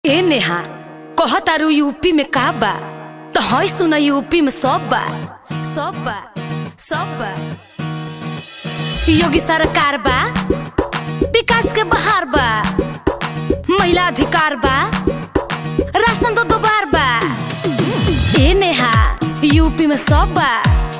ए नेहा कह तारू यूपी में का बा तो हई सुना यूपी में सब बा सब बा सब बा योगी सरकार बा विकास के बहार बा महिला अधिकार बा राशन दो दोबार बा ए नेहा यूपी में सब बा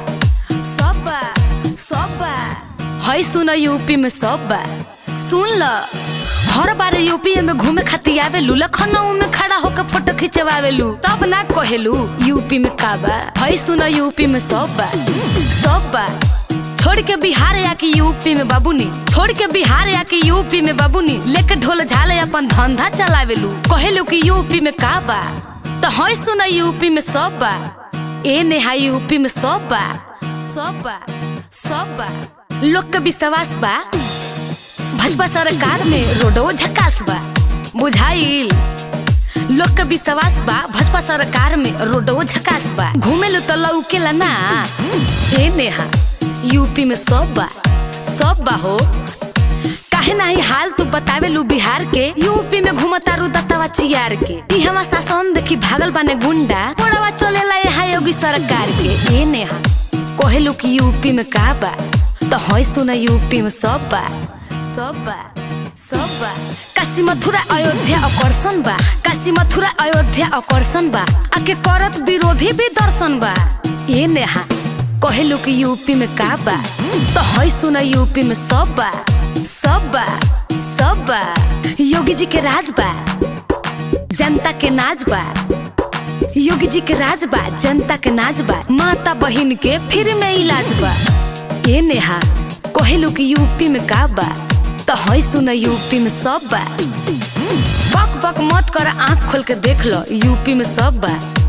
सब बा सब बा हई सुना यूपी में सब बा सुन ल हर बार यूपी में घूमे खातिर आवेलू लखनऊ में खड़ा होकर फोटो खिंचवावेलू तब ना कहेलू यूपी में का बा हई सुना यूपी में सब बा सब बा छोड़ के बिहार या के यूपी में बाबूनी छोड़ के बिहार या के यूपी में बाबूनी लेके ढोल झाले अपन धंधा चलावेलू कहेलू कि यूपी में का बा तो हई सुना यूपी में सब बा ए नेहा यूपी में सब बा सब बा सब बा लोग के विश्वास बा भाजपा सरकार में रोडो झकास बा बुझाइल लोग के विश्वास बा भाजपा सरकार में रोडो झकास बा घूमे लो तो लौकेला ना ए नेहा यूपी में सब बा सब बा हो काहे नाही हाल तू बतावे लू बिहार के यूपी में घूमता रू दत्तावा चियार के ई हमा शासन देखी भागल बाने गुंडा मोड़वा चलेला यहाँ योगी सरकार के ए नेहा कहेलू कि यूपी में का बा तो हई सुना यूपी में सब बा सब बा सब बा काशी मथुरा अयोध्या आकर्षण बा काशी मथुरा अयोध्या आकर्षण बा आके करत विरोधी भी दर्शन बा ये नेहा कहेलू कि यूपी में का बा तो हई सुना यूपी में सब बा सब बा सब बा योगी जी के राज बा जनता के नाच बा योगी जी के राज बा जनता के नाच बा माता बहिन के फिर में इलाज बा ये नेहा कहेलू कि यूपी में का बा तो हई सुना यूपी में सब बा बक बक मत कर आंख खोल के देख लो यूपी में सब बा